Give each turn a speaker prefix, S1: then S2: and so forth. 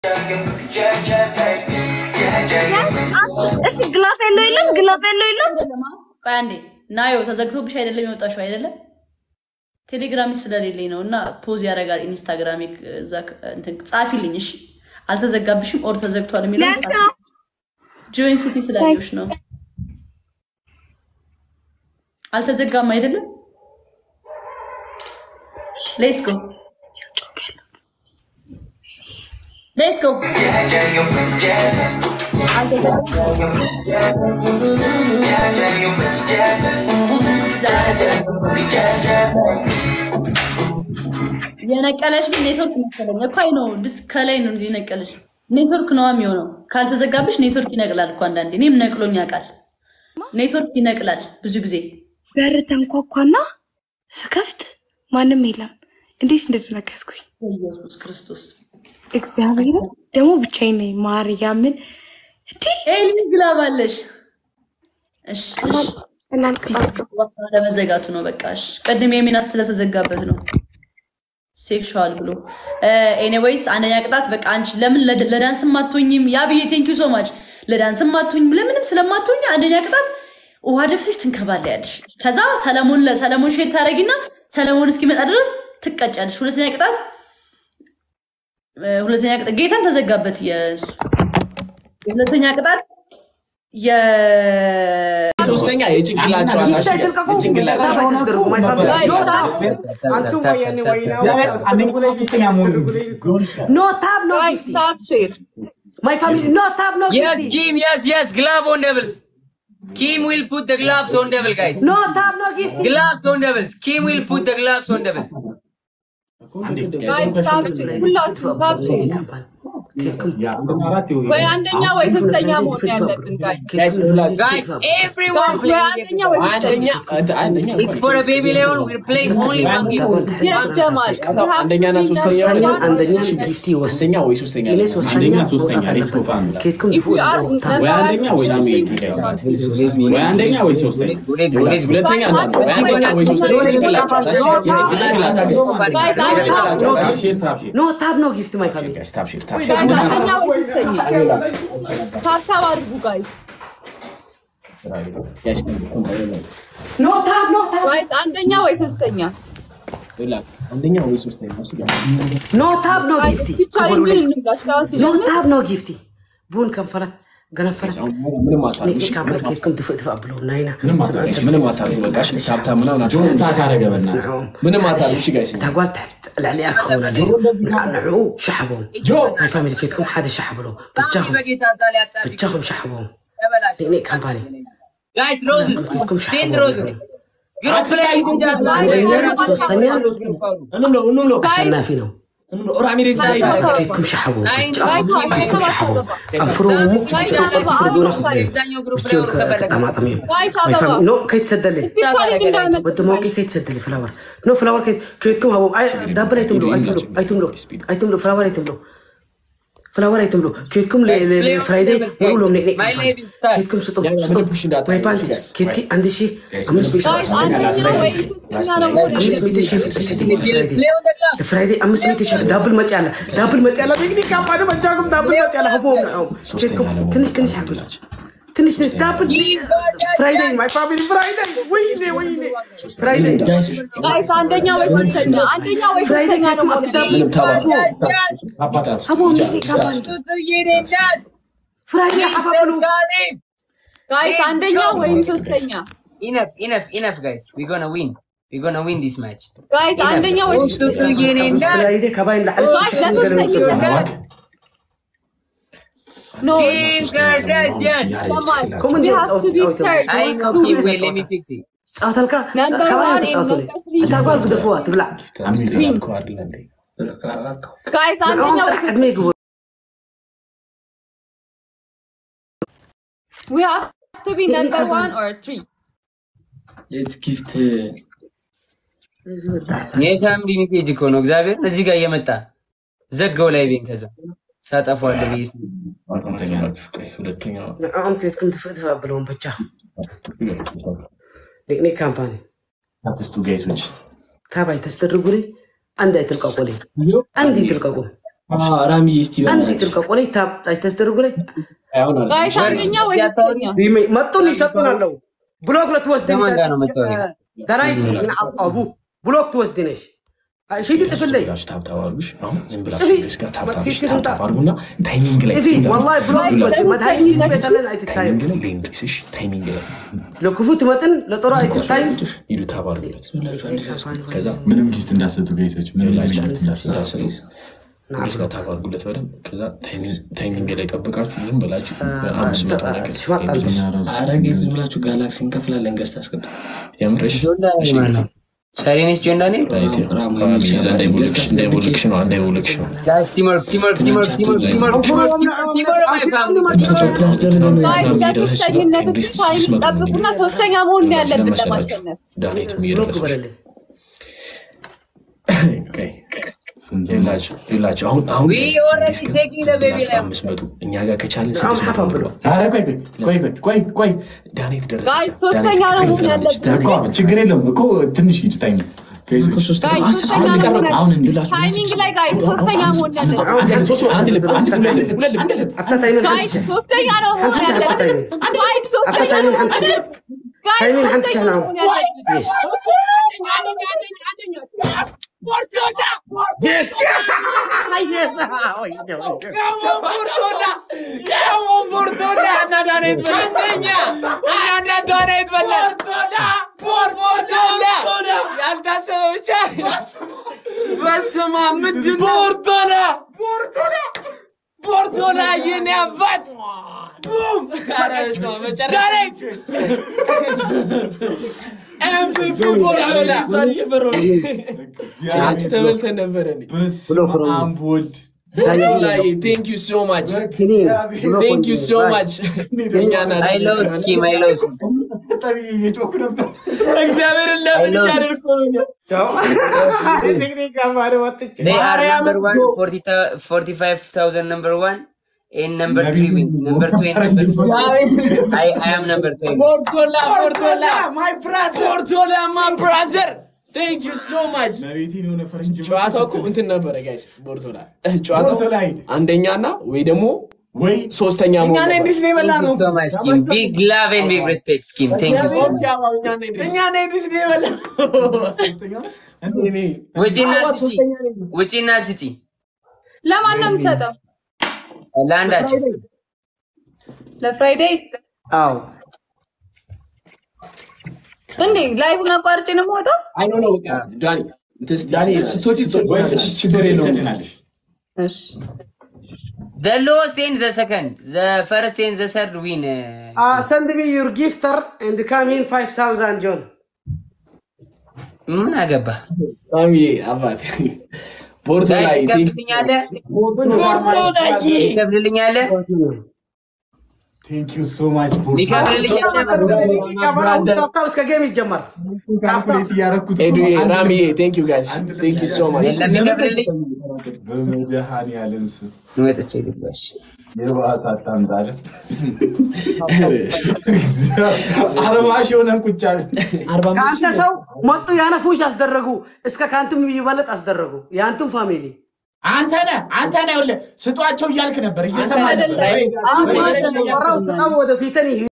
S1: እሺ ግላፍ ያለው የለም፣ ግላፍ ያለው የለም።
S2: ቆይ አንዴ ናዮ ተዘግቶብሽ አይደለም የወጣሽው አይደለም? ቴሌግራሚ ስለሌለኝ ነው እና ፖዝ ያደርጋል ኢንስታግራም እዛ እንትን ጻፊልኝ። እሺ አልተዘጋብሽም ኦር ተዘግቷል የሚለው
S1: ለእንት ነው
S2: ጆይን ሲቲ ስላየሁሽ ነው። አልተዘጋም አይደለም? ሌትስ ጎ ሌትስ ጎ የነቀለሽ ግን ኔትወርክ መሰለኝ እኮ አይ ነው ድስ ከላይ ነው የነቀለሽ ኔትወርክ ነው የሚሆነው። ካልተዘጋብሽ ኔትወርክ ይነቅላል እኮ አንዳንዴ። እኔም ነቅሎኝ ያውቃል። ኔትወርክ ይነቅላል ብዙ ጊዜ።
S1: በር ተንኳኳና ስከፍት ማንም የለም። እንዴት እንደተነከስኩኝ
S2: ኢየሱስ ክርስቶስ
S1: እግዚአብሔርን ደግሞ ብቻዬን ነኝ። ማርያምን እንዲህ
S2: ኤሊ ግላባለሽ። እሺ እሺ
S1: እናንተ
S2: ለመዘጋቱ ነው በቃ። እሺ ቅድም የሚናስ ስለተዘጋበት ነው ሴክሹዋል ብሎ ኤኒዌይስ፣ አንደኛ ቅጣት በቃ አንቺ ለምን ለድ- ለዳንስም አትሆኝም? ያ ብዬ ቴንክ ዩ ሶ ማች ለዳንስም አትሆኝም፣ ለምንም ስለማትሆኝ አንደኛ ቅጣት ውሃ ደፍሰሽ ትንከባለያለሽ። ከዛ ሰለሞን ለሰለሞን ሼር ታደረጊና ሰለሞን እስኪመጣ ድረስ ትቀጫለሽ። ሁለተኛ ቅጣት እ፣ ሁለተኛ ቅጣት ጌታን ተዘጋበት። የእሱ ሁለተኛ ቅጣት የ
S3: ሶስተኛ የጭንቅላት ጨዋታ እሺ፣ የጭንቅላት
S4: No tab, no gifty. My family, no tab, no
S5: Yes,
S4: gifty.
S5: Kim, yes, yes, glove on devils. Kim will put the gloves on devil, guys.
S4: No tab, no gifty.
S5: Gloves on devils. Kim will put the gloves on devil.
S6: ወይ አንደኛ ወይ ሶስተኛ መሆን ያለብን ጋይስ።
S5: Guys, everyone
S6: ወይ
S5: playing
S6: አንደኛ ወይ ሶስተኛ
S3: አንደኛ አንደኛ
S5: It's for a baby Leon. We're playing only one game.
S6: የስ ጀማል
S3: አንደኛና ሶስተኛ
S4: ሶስተኛ
S3: ሆነ
S4: አንደኛ ጊፍቲ ወሰኝ
S3: ሶስተኛ ወይ ሶስተኛ
S4: እኔ
S3: ነው።
S4: ሶስተኛ
S7: አንደኛ ሶስተኛ
S4: መውጣት
S7: ሪስክ ኦፍ
S4: አለበት።
S7: አንድ
S4: ኬትኩም
S6: If you are
S7: ወይ አንደኛ ወይ ሶስተኛ ወይ አንደኛ ወይ ሶስተኛ
S3: ሁለተኛ አንዳንድ ወይ አንደኛ ወይ ሶስተኛ የጭንቅላት ጨዋታ እሺ፣ የጭንቅላት
S6: ጋይስ አንደኛ
S4: No
S7: ታብሼር
S4: gift.
S7: ታብሼር
S4: No tab, no gift, my family.
S3: ጋይስ ታብሽር
S6: ጋይስ
S3: ታብሽር
S6: አንደኛ ወይ ሶስተኛ ታብታብ አድርጉ ጋይስ።
S3: ጋይስ
S4: No tab, no tab.
S6: ጋይስ አንደኛ ወይ ሶስተኛ
S3: ላክ አንደኛ ወይ ሶስተኛ እሱ ጋር
S4: No tab, no
S6: ጋይስ
S4: gifty.
S6: ብቻ ምን እንብላሽ አሁን
S4: No
S6: ሲጀምር
S4: tab, no gifty. ቡን ከንፈላት ገነፈላት
S3: አሁን ምንም አታርጉ
S4: ንሽ ካንፈር ኬትኩም ትፍእ ትፍእ ብለው ናይና
S3: ጋይስ ምንም አታርጉ በቃ እሺ ታብታ ምናምን
S7: ጆን
S3: አታርጉ
S7: ስታክ አደረገ በእናትህ
S4: ንዕኦም
S3: ምንም አታርጉ እሺ ጋይስ
S4: ታጓል ትሕት ልዕሊኣ ክኸውን ኣለዩ ንዕኡ ሸሓቦም ናይ ፋሚሊ ኬትኩም ሓደ ሸሓብሎ ብቻኹም ብቻኹም ሸሓቦም ንእኔ ካምፓኒ
S5: Guys, roses. Send roses. Group play, ladies and
S4: አንደኛ
S5: gentlemen.
S4: ሶስተኛ
S7: እንብለው እንብለው
S4: አሸናፊ ነው
S7: እንብለው ራሚሬዝ ላይ
S4: ኬትኩም ሸሓቦም
S5: Nine,
S4: ብቻኹም ኬትኩም ሸሓቦም ኣንፍሮሙ ፍርዱና ክብሉ
S5: Aብዛኛው group
S4: ብትብል
S5: ላይ ወርከበለ
S4: ክጠማጠም እዮም
S6: ጋይስ
S4: ናይ
S6: አበባ
S4: ፋሚሊ ኖ ከይትሰደሊ
S6: ቻሌንጅ እንዳይመጣ
S4: ወዲ ሞቂ ከይትሰደሊ ፍላወር ኖ ፍላወር ከይትኩም ሃቦም ዳብል ኣይትምሉ ኣይትምሉ ኣይትምሉ ኣይትምሉ ፍላወር ኣይትምሉ ፍላወር ኣይትምሉ ከይትኩም ፍራይደይ ምሩሎም
S5: My name is Star.
S4: ከይትኩም ስጡ
S3: ምንም ፑሽ እንዳታደርጉ
S4: ወይ ባንክ
S3: እሺ ጋይስ
S4: ኬቲ አንድ ሺ አምስት ሚት
S6: ጋይስ አንደኛ ወይ ሶስተኛ ነው መሆን
S4: አምስት ሚት ሺ
S6: ያለብን።
S4: ስቲ
S5: We'll play on the glove.
S4: ፍራይዴይ አምስት ሚት ሺ ዳብል መጪ ኣላ ዳብል መጪ ኣላ ቴክኒክ ካምፓኒ መጃኩም ዳብል መጪ ኣላ ህቦም ንዕኦም ኬትኩም ትንሽ ትንሽ ሓግዙ ትንሽ ትንሽ ዳብል ፍራይዴይ ማይ ፋሚሊ ፍራይዴይ ወይኔ ወይኔ ፍራይዴይ
S3: ጋይስ
S6: ጋይስ አንደኛ ወይ ሶስተኛ አንደኛ ወይ
S4: ፍራይዴይ
S6: ሶስተኛ ነው
S4: ኬትኩም
S6: መሆን
S4: ኣብቲ ዳብል
S3: ምንም ተባሉ
S7: አባታት
S4: ሃቦም ቴክኒክ ካምፓኒ ፍራይዴይ ሓባብሉ
S5: Galib.
S6: ጋይስ አንደኛ ወይም ሶስተኛ
S5: Enough, enough, enough, guys. We're gonna win. We're gonna win this match.
S6: ጋይስ አንደኛ ወይ ሶስተኛ
S4: ፍራይዴይ ካባይን ላዕሊ
S6: ጋይስ ለሶስተኛ ኖ
S5: Kim Kardashian.
S6: ጀማል
S4: ኮመን
S6: we have to be fair
S5: I ain't copying. Wait, let me fix it.
S4: ፃወተልካ
S6: Number
S4: ካባይ
S6: one in
S4: ተፃወተለ
S6: Lucas League.
S4: እታ ጓል ክደፍዋ ትብላዕ
S3: አልኩ አይደል እንዴ
S6: ጋይስ
S4: ንዕኦም
S6: አንደኛ ወይ
S4: ጥራሕ ዕድመ ይግብሩ
S6: we have to be number one or three
S3: የት ጊፍት
S5: የፋሚሊ ሜሴጅ እኮ ነው። እግዚአብሔር እዚህ ጋር እየመጣ ዘጋው ላይ ቤን ከዛ ሳጠፏለ ብዬ ስል
S3: ሁለተኛ
S4: ንዕኦም ክሌትኩም ትፍእ ትፍእ ኣብለዎም ብቻ ኒክኒክ ካምፓኒ
S7: አትስቱ ጋይሶች
S4: ታባይ ተስተድርጉሪ አንድ አይትልቀቁልኝ አንድ ይትልቀቁ
S7: ራሚ እስቲ
S4: አንድ ትልቀ ቆላይ ታጣች ተስተርጉ ላይ
S7: አሁን አለ
S6: ጋይስ አንደኛ ወይ ሁለተኛ?
S4: መጡን ይሰጡናለው ብሎክ ለትወስድ
S5: ከማን ጋር ነው መታወቂያ?
S4: ደናይ አቡ ብሎክ ትወስድ ነሽ ሽቲ ጥፍል ላይ
S7: ብላችሁ ታብታባሉሽ አሁን ዝም
S4: ጥፊ
S7: ብላችሁ ስ ጋር ታብታብሽ
S4: መጥፊት ትምጣ
S7: ታብታባርጉና ታይሚንግ ላይ
S4: ጥፊ ወላሂ ብሎክ ትወስድ መድኃኒት ጊዜ ቤተለን አይትታይም
S7: ታይሚንግ ላይ ለእንግሊዝሽ ታይሚንግ ላይ
S4: ለክፉ ትመጥን ለጦር አይትታይም
S7: ሂዱ ታባርጉለት ከዛ
S8: ምንም ጊስት እንዳሰጡ ጋይሶች ምንም
S7: ላችሁ
S8: ጊስት እንዳሰጡ
S7: እንዳሰጡ ፖሊስ ጋር ታባርጉለት በደንብ ከዛ ታይሚንግ ላይ ጠብቃችሁ ዝም ብላችሁ አምስት መቶ ነገር
S4: ሽማጣለሽ
S7: አረጌ ዝም ብላችሁ ጋላክሲ እንከፍላለን ገዝታ አስገባ የምርሽ
S5: ጆንዳኔ ማን ነው? ሰሪኔስ ጆንዳኔ
S7: እንዳይቦልክሽ ነው እንዳይቦልክሽ ነው
S5: ጋይስ ቲምወርክ ቲምወርክ ቲምወርክ ቲምወርክ ቲምወርክ ቲምወርክ ቲምወርክ ማይ ፋሚሊ
S6: ጋይስ ለሶስተኝነት ታይም ጠብቁና ሶስተኛ መሆን ነው ያለብን ለማሸነፍ።
S7: ዳኔትም
S4: ብሎክ
S7: እየደረሰች
S4: በለልኝ
S7: ይላቸው አሁን አሁን
S5: We already taking the baby now.
S7: አምስት መቶ እኛ ጋር ከቻለን
S4: አሁን
S7: ስድስት መቶ
S4: ሀፋ ብሎ
S7: እንግባ
S8: ኧረ ቆይ ቆይ ቆይ ቆይ ቆይ
S7: ዳኔት ደረሰች
S6: ጋይስ ሶስተኛ ነው መሆን ያለብን።
S8: እኮ ችግር የለም እኮ ትንሽ ሂጅ ታይም ጋይሶች
S6: ጋይስ ሶስተኛ መሆን
S8: አሁን
S6: ያለብን።
S8: እንሂድ።
S6: ታይሚንግ ላይ ጋይስ ሶስተኛ መሆን ያለብን።
S4: አሁን ጋር ሶስት
S7: አንድ ልብ አንድ ልብ ሁለት ልብ ሁለት ልብ አንድ ልብ
S4: አብታ ታይምን
S6: ጋይስ
S4: ሀንትሽ
S6: ሶስተኛ ነው መሆን
S4: ሀንትሽ አብታ
S6: ያለብን።
S4: ታይምን
S6: ጋይስ ሶስተኛ
S4: አብታ ታይምን
S6: ነው መሆን
S4: ሀንትሽ
S6: ያለብን። ጋይስ
S4: ታይምን ሀንትሽ
S6: ሶስተኛ
S4: ነው
S6: መሆን ያለብን።
S4: Yes. Yes, yes. Yes. Oy, oy, oy.
S5: በስመ አብ ምንድን ነው? ቦርቶላ ቦርቶላ የኔ አባት ቡም! ኧረ በስመ አብ መጨረሻ MVP ቦርቶላ አንቺ ተበልተን ነበረ እንዴ?
S8: በስመ አብ ወልድ
S5: ቦርቶላዬ ቴንክ ዩ ሶ ማች ቴንክ ዩ ሶ ማች እኛ ናት
S9: አይ ሎስት ኪም አይ ሎስት
S8: እየጮኩ ነበር።
S5: እግዚአብሔርን ለምን
S9: I lost.
S5: እያደርኩ
S4: ቻው። ቴክኒክ አማረ ወጥቼ
S9: They are number one, 40, 45,000 number one, and number three wins. Number two and number four. I, I am number two.
S5: ቦርቶላ ቦርቶላ ማይ ብራዘር ቦርቶላ ማይ ብራዘር ቴንክ ዩ ሶ ማች
S8: መቤቴን የሆነ ፈረንጅ
S5: ጨዋታው እኮ እንትን ነበረ ጋይስ ቦርቶላ ጨዋታው
S8: ቦርቶላ
S5: አንደኛና ወይ ደግሞ
S8: ወይ
S5: ሶስተኛ መሆን ነበር።
S9: Thank you so much, Kim. Big love and big respect, Kim. Thank you so much. ውጪና ስጪ፣ ውጪና ስጪ
S6: ለማን ነው የምሰጠው?
S9: ለአንዳቸው
S6: ለፍራይዴይ
S4: አዎ
S6: እንዴ ላይቡን አቋርጬ ነው የምወጣው?
S5: አይ ኖ ኖ በቃ ዳኒ እንትን እስቲ-
S7: ዳኒ ስትወጪ
S8: ችግር የለውም።
S6: እሺ
S9: The lowest and the second, the first and the third win. uh,
S4: Uh, send me your gifter and come in 5000 John.
S9: ምን አገባ
S5: ማሚዬ አባት ቦርቶላ
S9: ጋይስ ይከፍልልኛለህ? ይከፍልልኛለህ?
S8: ቴንክ ዩ ሶ ማች
S9: ይከፍልልኛለህ?
S4: ታብታብ እስከ ጌም ይጀመር።
S8: ካልኩሌት እያደረኩት
S5: ኤዱዬ ራሚዬ ቴንክ ዩ ጋይስ ቴንክ ዩ ሶ ማች
S9: የለም ይከፍልልኝ።
S8: በመድኃኒዓለም ስም
S9: ወጥቼ ልግባሽ።
S8: የባሰ አታምጣለ።
S7: አርባ ሺህ ሆነን ቁጭ አለ አርባ አምስት
S4: ከአንተ
S7: ሺህ
S4: ሰው መጡ ያነፉሽ አስደረጉ። እስከ ከአንተም የሚበለጥ አስደረጉ። የአንቱም ፋሚሊ
S7: አንተ ነህ አንተ ነህ ይኸውልህ ስጧቸው እያልክ ነበር እየሰማ
S6: አይደለም።
S7: ነበር
S6: አንተ
S4: ወራው ስጣው ወደ ፊተን